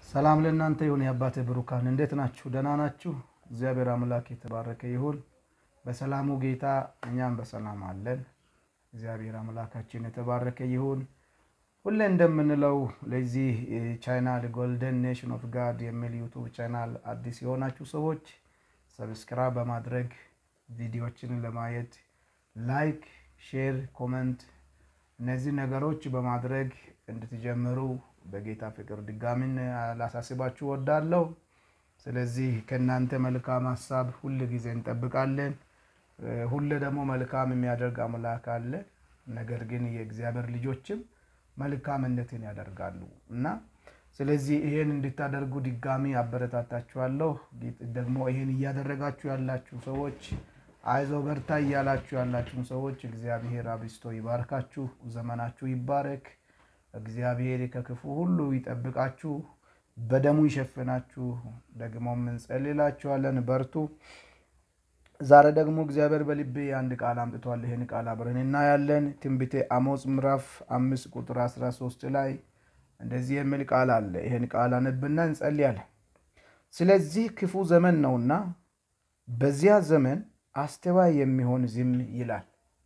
ሰላም ለእናንተ ይሁን። የአባቴ ብሩካን እንዴት ናችሁ? ደህና ናችሁ? እግዚአብሔር አምላክ የተባረከ ይሁን። በሰላሙ ጌታ እኛም በሰላም አለን። እግዚአብሔር አምላካችን የተባረከ ይሁን። ሁሌ እንደምንለው ለዚህ ቻናል ጎልደን ኔሽን ኦፍ ጋድ የሚል ዩቱብ ቻናል አዲስ የሆናችሁ ሰዎች ሰብስክራይብ በማድረግ ቪዲዮዎችን ለማየት ላይክ፣ ሼር፣ ኮመንት እነዚህ ነገሮች በማድረግ እንድትጀምሩ በጌታ ፍቅር ድጋሚን ላሳስባችሁ ወዳለሁ። ስለዚህ ከእናንተ መልካም ሀሳብ ሁል ጊዜ እንጠብቃለን። ሁሌ ደግሞ መልካም የሚያደርግ አምላክ አለ። ነገር ግን የእግዚአብሔር ልጆችም መልካምነትን ያደርጋሉ እና ስለዚህ ይሄን እንድታደርጉ ድጋሚ አበረታታችኋለሁ። ደግሞ ይሄን እያደረጋችሁ ያላችሁ ሰዎች አይዞ በርታ እያላችሁ ያላችሁ ሰዎች እግዚአብሔር አብስቶ ይባርካችሁ፣ ዘመናችሁ ይባረክ። እግዚአብሔር ከክፉ ሁሉ ይጠብቃችሁ፣ በደሙ ይሸፍናችሁ። ደግሞ እንጸልላችኋለን፣ በርቱ። ዛሬ ደግሞ እግዚአብሔር በልቤ አንድ ቃል አምጥቷል። ይህን ቃል አብረን እናያለን። ትንቢተ አሞጽ ምዕራፍ አምስት ቁጥር 13 ላይ እንደዚህ የሚል ቃል አለ። ይህን ቃል አነብና እንጸልያለን። ስለዚህ ክፉ ዘመን ነውና በዚያ ዘመን አስተዋይ የሚሆን ዝም ይላል።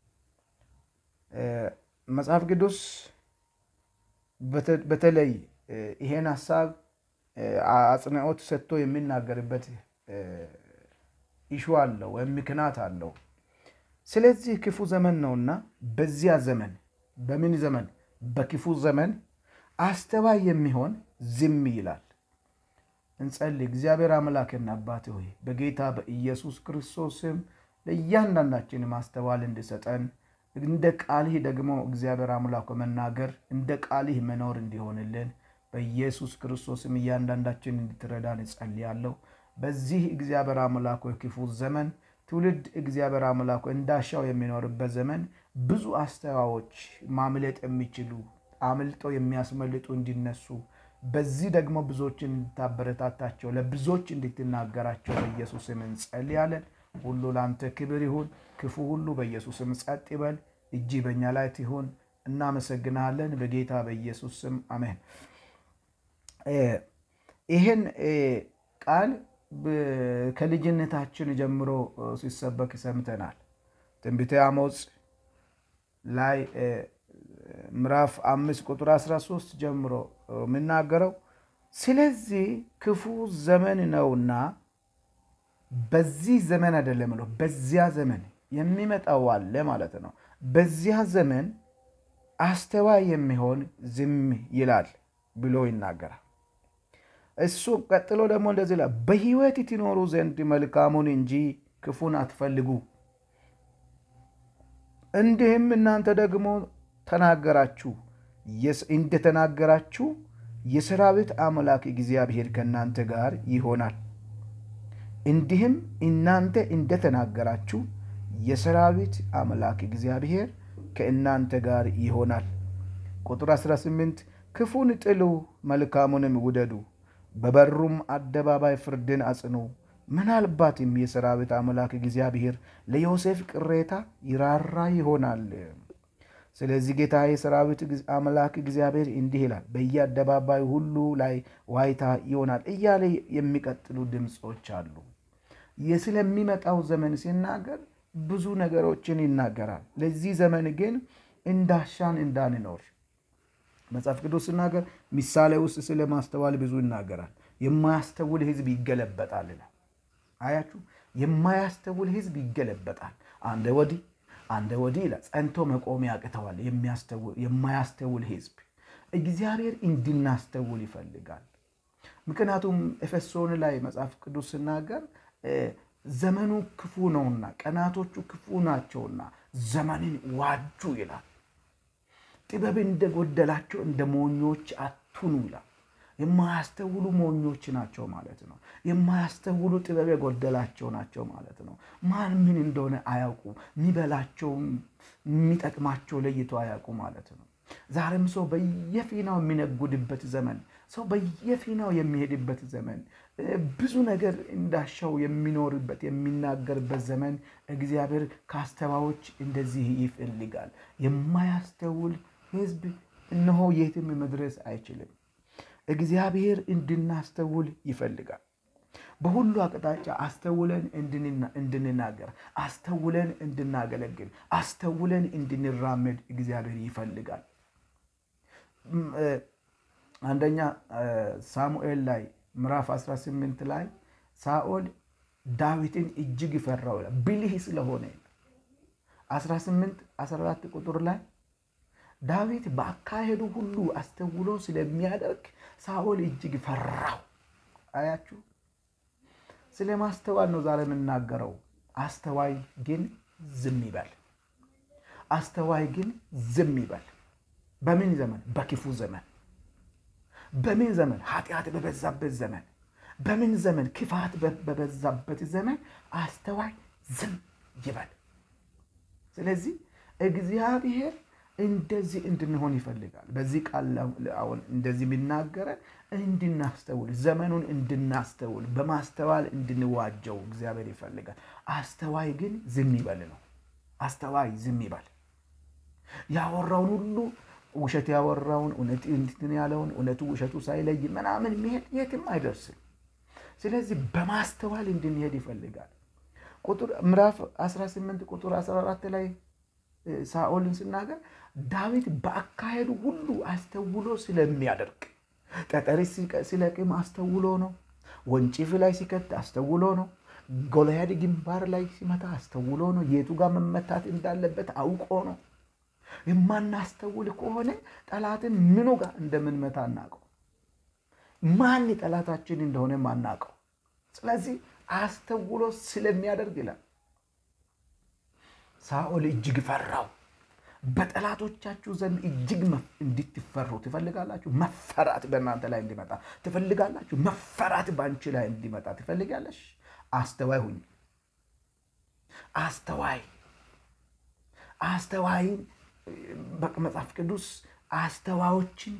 መጽሐፍ ቅዱስ በተለይ ይሄን ሀሳብ አጽንዖት ሰጥቶ የሚናገርበት ኢሹ አለው ወይም ምክንያት አለው። ስለዚህ ክፉ ዘመን ነውና በዚያ ዘመን በምን ዘመን? በክፉ ዘመን አስተዋይ የሚሆን ዝም ይላል። እንጸልይ። እግዚአብሔር አምላክና አባት ሆይ በጌታ በኢየሱስ ክርስቶስ ስም ለእያንዳንዳችን ማስተዋል እንድሰጠን እንደ ቃልህ ደግሞ እግዚአብሔር አምላክ መናገር እንደ ቃልህ መኖር እንዲሆንልን በኢየሱስ ክርስቶስም እያንዳንዳችን እንድትረዳን እጸልያለሁ። በዚህ እግዚአብሔር አምላክ ክፉ ዘመን ትውልድ እግዚአብሔር አምላክ እንዳሻው የሚኖርበት ዘመን ብዙ አስተዋዮች ማምለጥ የሚችሉ አምልጦ የሚያስመልጡ እንዲነሱ በዚህ ደግሞ ብዙዎችን እንድታበረታታቸው ለብዙዎች እንድትናገራቸው በኢየሱስም እንጸልያለን። ሁሉ ለአንተ ክብር ይሁን። ክፉ ሁሉ በኢየሱስም ጸጥ ይበል። እጅ በእኛ ላይ ትሁን። እናመሰግናለን። በጌታ በኢየሱስ ስም አሜን። ይህን ቃል ከልጅነታችን ጀምሮ ሲሰበክ ሰምተናል። ትንቢተ አሞጽ ላይ ምዕራፍ አምስት ቁጥር 13 ጀምሮ የሚናገረው ስለዚህ ክፉ ዘመን ነውና በዚህ ዘመን አይደለም ብሎ በዚያ ዘመን የሚመጣው አለ ማለት ነው። በዚያ ዘመን አስተዋይ የሚሆን ዝም ይላል ብሎ ይናገራል። እሱ ቀጥሎ ደግሞ እንደዚህ ይላል፣ በሕይወት ትኖሩ ዘንድ መልካሙን እንጂ ክፉን አትፈልጉ። እንዲህም እናንተ ደግሞ ተናገራችሁ እንደተናገራችሁ የሰራዊት አምላክ እግዚአብሔር ከእናንተ ጋር ይሆናል። እንዲህም እናንተ እንደተናገራችሁ የሰራዊት አምላክ እግዚአብሔር ከእናንተ ጋር ይሆናል። ቁጥር 18 ክፉን ጥሉ፣ መልካሙንም ውደዱ፣ በበሩም አደባባይ ፍርድን አጽኑ። ምናልባትም የሰራዊት አምላክ እግዚአብሔር ለዮሴፍ ቅሬታ ይራራ ይሆናል። ስለዚህ ጌታ የሰራዊት አምላክ እግዚአብሔር እንዲህ ይላል፣ በየአደባባይ ሁሉ ላይ ዋይታ ይሆናል እያለ የሚቀጥሉ ድምፆች አሉ። ስለሚመጣው ዘመን ሲናገር ብዙ ነገሮችን ይናገራል። ለዚህ ዘመን ግን እንዳሻን እንዳንኖር መጽሐፍ ቅዱስ ሲናገር ምሳሌ ውስጥ ስለ ማስተዋል ብዙ ይናገራል። የማያስተውል ሕዝብ ይገለበጣል። አያችሁ፣ የማያስተውል ሕዝብ ይገለበጣል። አንደ ወዲህ አንደ ወዲህ ይላል። ጸንቶ መቆም ያቅተዋል። የማያስተውል ሕዝብ እግዚአብሔር እንድናስተውል ይፈልጋል። ምክንያቱም ኤፌሶን ላይ መጽሐፍ ቅዱስ ሲናገር ዘመኑ ክፉ ነውና ቀናቶቹ ክፉ ናቸውና ዘመንን ዋጁ ይላል። ጥበብ እንደጎደላቸው እንደ ሞኞች አቱኑ ይላል። የማያስተውሉ ሞኞች ናቸው ማለት ነው። የማያስተውሉ ጥበብ የጎደላቸው ናቸው ማለት ነው። ማን ምን እንደሆነ አያውቁ፣ የሚበላቸው የሚጠቅማቸው ለይቶ አያውቁ ማለት ነው። ዛሬም ሰው በየፊናው የሚነጉድበት ዘመን፣ ሰው በየፊናው የሚሄድበት ዘመን፣ ብዙ ነገር እንዳሻው የሚኖርበት የሚናገርበት ዘመን እግዚአብሔር ከአስተዋዮች እንደዚህ ይፈልጋል። የማያስተውል ሕዝብ እነሆ የትም መድረስ አይችልም። እግዚአብሔር እንድናስተውል ይፈልጋል። በሁሉ አቅጣጫ አስተውለን እንድንናገር፣ አስተውለን እንድናገለግል፣ አስተውለን እንድንራመድ እግዚአብሔር ይፈልጋል። አንደኛ ሳሙኤል ላይ ምዕራፍ 18 ላይ ሳኦል ዳዊትን እጅግ ይፈራው ብልህ ስለሆነ 18 14 ቁጥር ላይ ዳዊት በአካሄዱ ሁሉ አስተውሎ ስለሚያደርግ ሳኦል እጅግ ፈራው። አያችሁ፣ ስለ ማስተዋል ነው ዛሬ የምናገረው። አስተዋይ ግን ዝም ይበል። አስተዋይ ግን ዝም ይበል። በምን ዘመን? በክፉ ዘመን። በምን ዘመን? ኃጢአት በበዛበት ዘመን። በምን ዘመን? ክፋት በበዛበት ዘመን አስተዋይ ዝም ይበል። ስለዚህ እግዚአብሔር እንደዚህ እንድንሆን ይፈልጋል። በዚህ ቃል አሁን እንደዚህ የሚናገረን እንድናስተውል፣ ዘመኑን እንድናስተውል፣ በማስተዋል እንድንዋጀው እግዚአብሔር ይፈልጋል። አስተዋይ ግን ዝም ይበል ነው። አስተዋይ ዝም ይበል። ያወራውን ሁሉ ውሸት ያወራውን እውነት እንትን ያለውን እውነቱ ውሸቱ ሳይለይ ምናምን የሚሄድ የትም አይደርስም። ስለዚህ በማስተዋል እንድንሄድ ይፈልጋል። ቁጥር ምዕራፍ 18 ቁጥር 14 ላይ ሳኦልን ስናገር ዳዊት በአካሄዱ ሁሉ አስተውሎ ስለሚያደርግ ጠጠር ሲለቅም አስተውሎ ነው። ወንጭፍ ላይ ሲከት አስተውሎ ነው። ጎልያድ ግንባር ላይ ሲመታ አስተውሎ ነው። የቱ ጋር መመታት እንዳለበት አውቆ ነው። የማናስተውል ከሆነ ጠላትን ምኑ ጋር እንደምንመታ አናውቀው። ማን ጠላታችን እንደሆነ ማናውቀው። ስለዚህ አስተውሎ ስለሚያደርግ ይላል። ሳኦል እጅግ ፈራው። በጠላቶቻችሁ ዘንድ እጅግ እንድትፈሩ ትፈልጋላችሁ? መፈራት በእናንተ ላይ እንዲመጣ ትፈልጋላችሁ? መፈራት በአንቺ ላይ እንዲመጣ ትፈልጋለሽ? አስተዋይ ሁኝ። አስተዋይ አስተዋይን በመጽሐፍ ቅዱስ አስተዋዮችን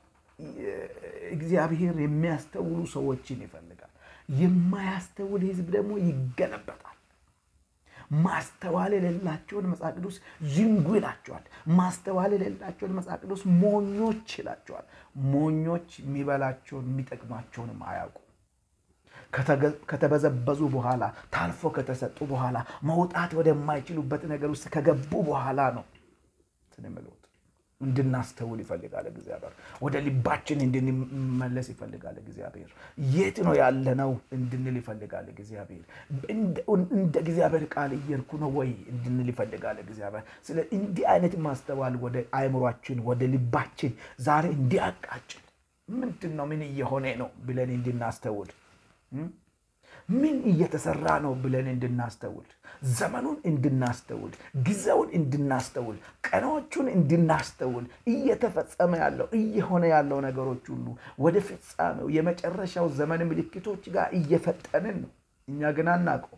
እግዚአብሔር የሚያስተውሉ ሰዎችን ይፈልጋል። የማያስተውል ሕዝብ ደግሞ ይገለበጣል። ማስተዋል የሌላቸውን መጽሐፍ ቅዱስ ዝንጉ ይላቸዋል። ማስተዋል የሌላቸውን መጽሐፍ ቅዱስ ሞኞች ይላቸዋል። ሞኞች የሚበላቸውን የሚጠቅማቸውንም አያውቁ። ከተበዘበዙ በኋላ ታልፎ ከተሰጡ በኋላ መውጣት ወደማይችሉበት ነገር ውስጥ ከገቡ በኋላ ነው ስንምሉት እንድናስተውል ይፈልጋል እግዚአብሔር። ወደ ልባችን እንድንመለስ ይፈልጋል እግዚአብሔር። የት ነው ያለነው እንድንል ይፈልጋል እግዚአብሔር። እንደ እግዚአብሔር ቃል እየርኩ ነው ወይ እንድንል ይፈልጋል እግዚአብሔር። ስለ እንዲህ አይነት ማስተዋል ወደ አእምሯችን ወደ ልባችን ዛሬ እንዲያቃጭል ምንድን ነው ምን እየሆነ ነው ብለን እንድናስተውል ምን እየተሰራ ነው ብለን እንድናስተውል ዘመኑን እንድናስተውል ጊዜውን እንድናስተውል ቀኖቹን እንድናስተውል እየተፈጸመ ያለው እየሆነ ያለው ነገሮች ሁሉ ወደ ፍጻሜው የመጨረሻው ዘመን ምልክቶች ጋር እየፈጠንን ነው። እኛ ግን አናውቀው፣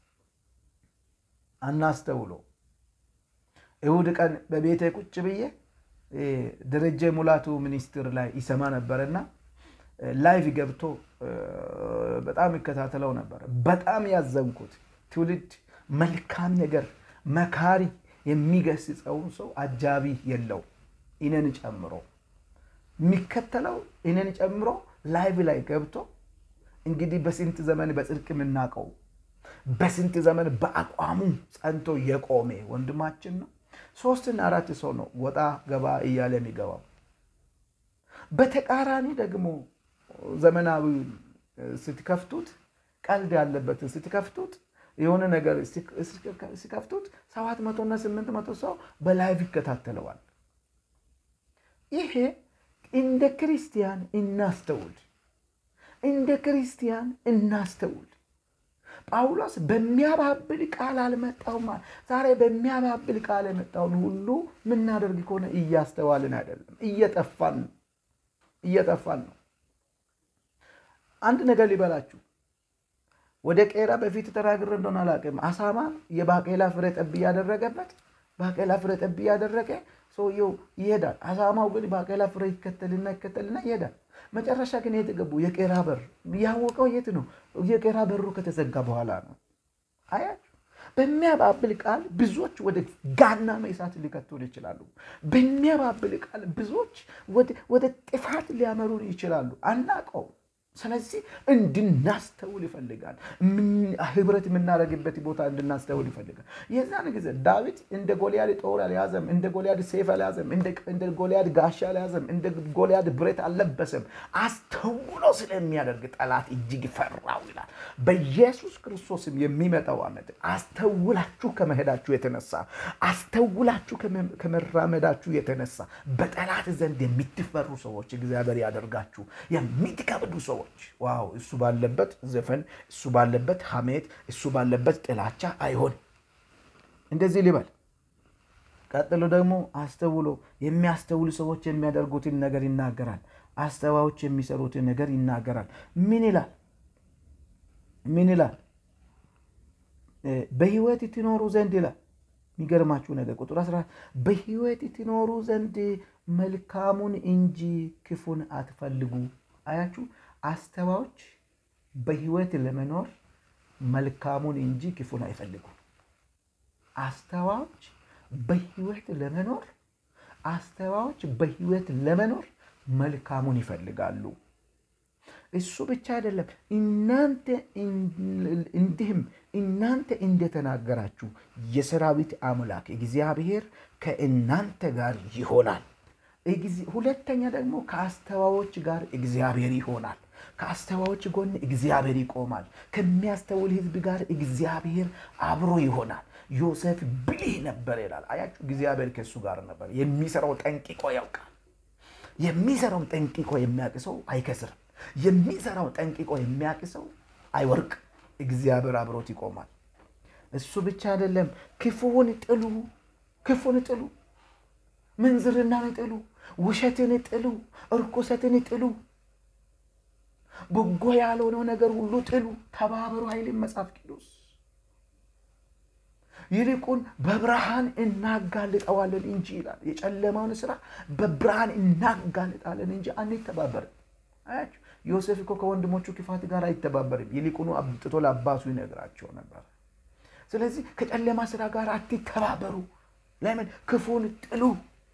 አናስተውሎ። እሑድ ቀን በቤቴ ቁጭ ብዬ ደረጀ ሙላቱ ሚኒስትር ላይ ይሰማ ነበርና ላይቭ ገብቶ በጣም ይከታተለው ነበር። በጣም ያዘንኩት ትውልድ መልካም ነገር መካሪ የሚገስጸውን ሰው አጃቢ የለው እኔን ጨምሮ የሚከተለው እኔን ጨምሮ ላይቭ ላይ ገብቶ እንግዲህ በስንት ዘመን በጽድቅ የምናውቀው በስንት ዘመን በአቋሙ ጸንቶ የቆሜ ወንድማችን ነው። ሶስትና አራት ሰው ነው ወጣ ገባ እያለ የሚገባው። በተቃራኒ ደግሞ ዘመናዊ ስትከፍቱት ቀልድ ያለበትን ስትከፍቱት የሆነ ነገር ሲከፍቱት ሰባት መቶና ስምንት መቶ ሰው በላይቭ ይከታተለዋል። ይሄ እንደ ክርስቲያን እናስተውል፣ እንደ ክርስቲያን እናስተውል። ጳውሎስ በሚያባብል ቃል አልመጣውም። ዛሬ በሚያባብል ቃል የመጣውን ሁሉ የምናደርግ ከሆነ እያስተዋልን አይደለም፣ እየጠፋን ነው፣ እየጠፋን ነው። አንድ ነገር ሊበላችሁ ወደ ቄራ በፊት ተናግሬ እንደሆነ አላውቅም። አሳማ የባቄላ ፍሬ ጠብ እያደረገበት ባቄላ ፍሬ ጠብ እያደረገ ሰውየው ይሄዳል። አሳማው ግን ባቄላ ፍሬ ይከተልና ይከተልና ይሄዳል። መጨረሻ ግን የት ገቡ? የቄራ በር። ያወቀው የት ነው? የቄራ በሩ ከተዘጋ በኋላ ነው። አያችሁ፣ በሚያባብል ቃል ብዙዎች ወደ ገሃነመ እሳት ሊከቱን ይችላሉ። በሚያባብል ቃል ብዙዎች ወደ ጥፋት ሊያመሩን ይችላሉ። አናውቀውም። ስለዚህ እንድናስተውል ይፈልጋል። ህብረት የምናደርግበት ቦታ እንድናስተውል ይፈልጋል። የዛን ጊዜ ዳዊት እንደ ጎልያድ ጦር አልያዘም፣ እንደ ጎልያድ ሴፍ አልያዘም፣ እንደ ጎልያድ ጋሻ አልያዘም፣ እንደ ጎልያድ ብረት አልለበሰም። አስተውሎ ስለሚያደርግ ጠላት እጅግ ፈራው ይላል። በኢየሱስ ክርስቶስም የሚመጣው ዓመት አስተውላችሁ ከመሄዳችሁ የተነሳ አስተውላችሁ ከመራመዳችሁ የተነሳ በጠላት ዘንድ የምትፈሩ ሰዎች እግዚአብሔር ያደርጋችሁ። የምትከብዱ ሰዎች ዋው! እሱ ባለበት ዘፈን፣ እሱ ባለበት ሐሜት፣ እሱ ባለበት ጥላቻ አይሆን። እንደዚህ ሊበል። ቀጥሎ ደግሞ አስተውሎ የሚያስተውሉ ሰዎች የሚያደርጉትን ነገር ይናገራል። አስተዋዮች የሚሰሩትን ነገር ይናገራል። ምን ይላል? ምን ይላል? በህይወት ትኖሩ ዘንድ ይላል። የሚገርማችሁ ነገር ቁጥር አስራ በህይወት ትኖሩ ዘንድ መልካሙን እንጂ ክፉን አትፈልጉ። አያችሁ፣ አስተዋዮች በህይወት ለመኖር መልካሙን እንጂ ክፉን አይፈልጉ። አስተዋዮች በህይወት ለመኖር አስተዋዮች በህይወት ለመኖር መልካሙን ይፈልጋሉ። እሱ ብቻ አይደለም። እናንተ እንዲህም እናንተ እንደተናገራችሁ የሰራዊት አምላክ እግዚአብሔር ከእናንተ ጋር ይሆናል። ሁለተኛ ደግሞ ከአስተዋዮች ጋር እግዚአብሔር ይሆናል። ከአስተዋዮች ጎን እግዚአብሔር ይቆማል። ከሚያስተውል ህዝብ ጋር እግዚአብሔር አብሮ ይሆናል። ዮሴፍ ብልህ ነበር ይላል። አያችሁ፣ እግዚአብሔር ከእሱ ጋር ነበር። የሚሰራው ጠንቅቆ ያውቃል። የሚሰራው ጠንቅቆ የሚያውቅ ሰው አይከስርም። የሚሰራው ጠንቅቆ የሚያውቅ ሰው አይወርቅ። እግዚአብሔር አብሮት ይቆማል። እሱ ብቻ አይደለም። ክፉውን ጥሉ፣ ክፉን ጥሉ፣ ምንዝርናን ጥሉ፣ ውሸትን ጥሉ፣ እርኩሰትን ጥሉ፣ በጎ ያልሆነው ነገር ሁሉ ጥሉ፣ ተባበሩ ኃይልን መጽሐፍ ቅዱስ ይልቁን በብርሃን እናጋልጠዋለን እንጂ ይላል። የጨለማውን ስራ በብርሃን እናጋልጣለን እንጂ አንተባበርም። አያችሁ ዮሴፍ እኮ ከወንድሞቹ ክፋት ጋር አይተባበርም። ይልቁኑ አብጥቶ ለአባቱ ይነግራቸው ነበር። ስለዚህ ከጨለማ ስራ ጋር አትተባበሩ። ለምን? ክፉን ጥሉ።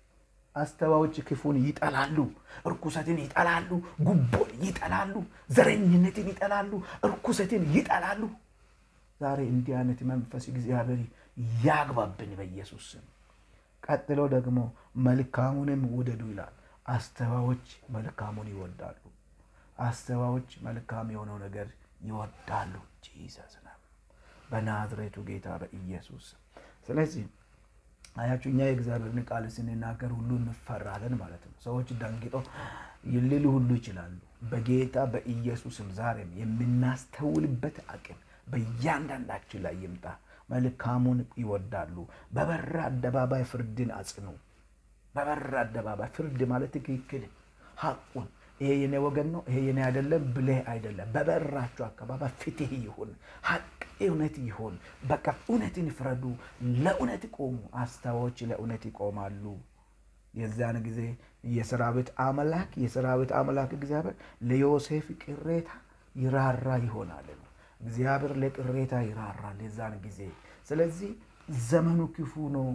አስተዋዮች ክፉን ይጠላሉ፣ እርኩሰትን ይጠላሉ፣ ጉቦን ይጠላሉ፣ ዘረኝነትን ይጠላሉ፣ እርኩሰትን ይጠላሉ። ዛሬ እንዲህ አይነት መንፈስ እግዚአብሔር ያግባብን በኢየሱስ ስም። ቀጥሎ ደግሞ መልካሙንም ውደዱ ይላል። አስተዋዮች መልካሙን ይወዳሉ። አስተዋዮች መልካም የሆነው ነገር ይወዳሉ። ጂሰስ ነው በናዝሬቱ ጌታ በኢየሱስ ስለዚህ አያችሁ እኛ የእግዚአብሔርን ቃል ስንናገር ሁሉ እንፈራለን ማለት ነው። ሰዎች ደንግጠው ሊሉ ሁሉ ይችላሉ። በጌታ በኢየሱስም ዛሬም የምናስተውልበት አቅም በእያንዳንዳችን ላይ ይምጣ። መልካሙን ይወዳሉ። በበራ አደባባይ ፍርድን አጽኑ። በበራ አደባባይ ፍርድ ማለት ትክክል ሐቁን ይሄ የኔ ወገን ነው፣ ይሄ የኔ አይደለም ብለህ አይደለም። በበራችሁ አካባቢ ፍትህ ይሁን፣ ሐቅ እውነት ይሁን። በቃ እውነትን ፍረዱ፣ ለእውነት ቆሙ። አስተዋዮች ለእውነት ይቆማሉ። የዚያን ጊዜ የሰራዊት አምላክ የሰራዊት አምላክ እግዚአብሔር ለዮሴፍ ቅሬታ ይራራ ይሆናል ነው። እግዚአብሔር ለቅሬታ ይራራል የዛን ጊዜ። ስለዚህ ዘመኑ ክፉ ነው፣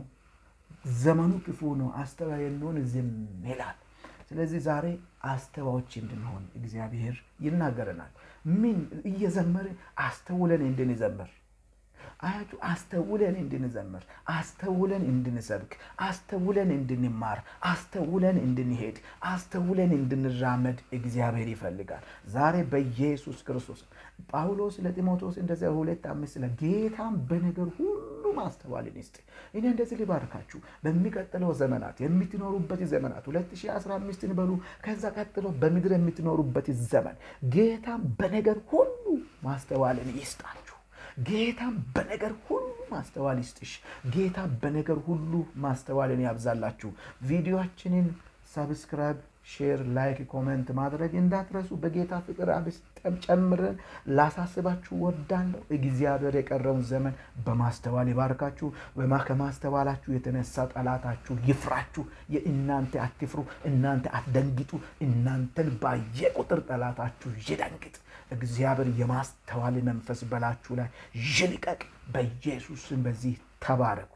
ዘመኑ ክፉ ነው። አስተዋይ እንሆን ዝም ይላል። ስለዚህ ዛሬ አስተዋዮች እንድንሆን እግዚአብሔር ይናገረናል። ምን እየዘመርን አስተውለን እንድንዘምር አያችሁ፣ አስተውለን እንድንዘምር፣ አስተውለን እንድንሰብክ፣ አስተውለን እንድንማር፣ አስተውለን እንድንሄድ፣ አስተውለን እንድንራመድ እግዚአብሔር ይፈልጋል። ዛሬ በኢየሱስ ክርስቶስ ጳውሎስ ለጢሞቴዎስ እንደዚያ ሁለት አምስት ላይ ጌታም በነገር ሁሉ ማስተዋልን ይስጥ። እኔ እንደዚህ ሊባርካችሁ በሚቀጥለው ዘመናት የምትኖሩበት ዘመናት 2015ን በሉ ከዛ ቀጥሎ በምድር የምትኖሩበት ዘመን ጌታም በነገር ሁሉ ማስተዋልን ይስጣችሁ። ጌታም በነገር ሁሉ ማስተዋል ይስጥሽ። ጌታ በነገር ሁሉ ማስተዋልን ያብዛላችሁ። ቪዲዮችንን ሰብስክራይብ፣ ሼር፣ ላይክ፣ ኮሜንት ማድረግ እንዳትረሱ። በጌታ ፍቅር አብስጠም ጨምረን ላሳስባችሁ ወዳለሁ። እግዚአብሔር የቀረውን ዘመን በማስተዋል ይባርካችሁ። ከማስተዋላችሁ የተነሳ ጠላታችሁ ይፍራችሁ። የእናንተ አትፍሩ፣ እናንተ አትደንግጡ። እናንተን ባየ ቁጥር ጠላታችሁ ይደንግጥ። እግዚአብሔር የማስተዋል መንፈስ በላችሁ ላይ ይልቀቅ። በኢየሱስም በዚህ ተባረኩ።